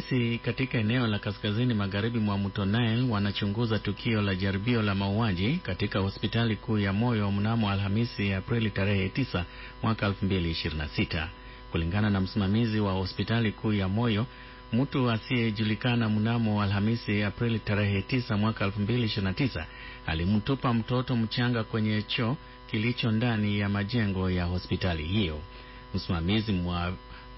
Polisi katika eneo la kaskazini magharibi mwa mto Nile wanachunguza tukio la jaribio la mauaji katika hospitali kuu ya moyo mnamo Alhamisi Aprili tarehe 9 mwaka 2026. Kulingana na msimamizi wa hospitali kuu ya moyo, mtu asiyejulikana mnamo Alhamisi Aprili tarehe 9 mwaka 2029 alimtupa mtoto mchanga kwenye choo kilicho ndani ya majengo ya hospitali hiyo. Msimamizi mwa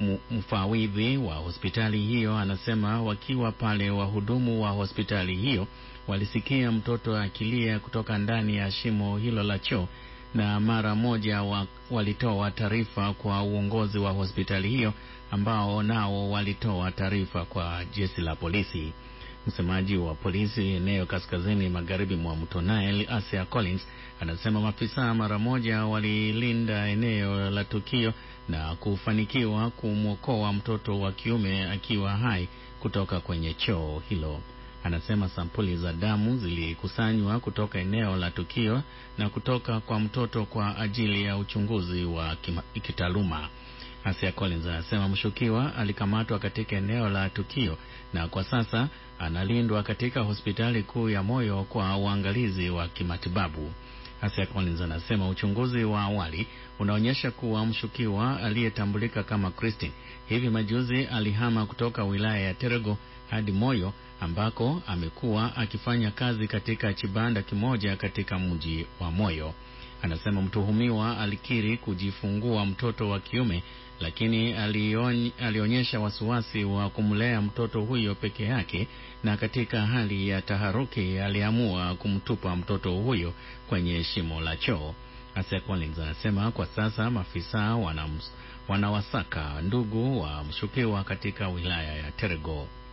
mfawidhi wa hospitali hiyo anasema wakiwa pale, wahudumu wa hospitali hiyo walisikia mtoto akilia kutoka ndani ya shimo hilo la choo na mara moja wa, walitoa taarifa kwa uongozi wa hospitali hiyo ambao nao walitoa taarifa kwa jeshi la polisi. Msemaji wa polisi eneo kaskazini magharibi mwa mto Nile, Asia Collins, anasema maafisa mara moja walilinda eneo la tukio na kufanikiwa kumwokoa mtoto wa kiume akiwa hai kutoka kwenye choo hilo. Anasema sampuli za damu zilikusanywa kutoka eneo la tukio na kutoka kwa mtoto kwa ajili ya uchunguzi wa kitaaluma. Asia Collins anasema mshukiwa alikamatwa katika eneo la tukio na kwa sasa analindwa katika hospitali kuu ya moyo kwa uangalizi wa kimatibabu. Asia Collins anasema uchunguzi wa awali unaonyesha kuwa mshukiwa aliyetambulika kama Christine hivi majuzi alihama kutoka wilaya ya Terego hadi Moyo ambako amekuwa akifanya kazi katika kibanda kimoja katika mji wa Moyo. Anasema mtuhumiwa alikiri kujifungua mtoto wa kiume, lakini aliony, alionyesha wasiwasi wa kumlea mtoto huyo peke yake, na katika hali ya taharuki aliamua kumtupa mtoto huyo kwenye shimo la choo. Asia Collins anasema kwa sasa maafisa wanawasaka ndugu wa mshukiwa katika wilaya ya Terego.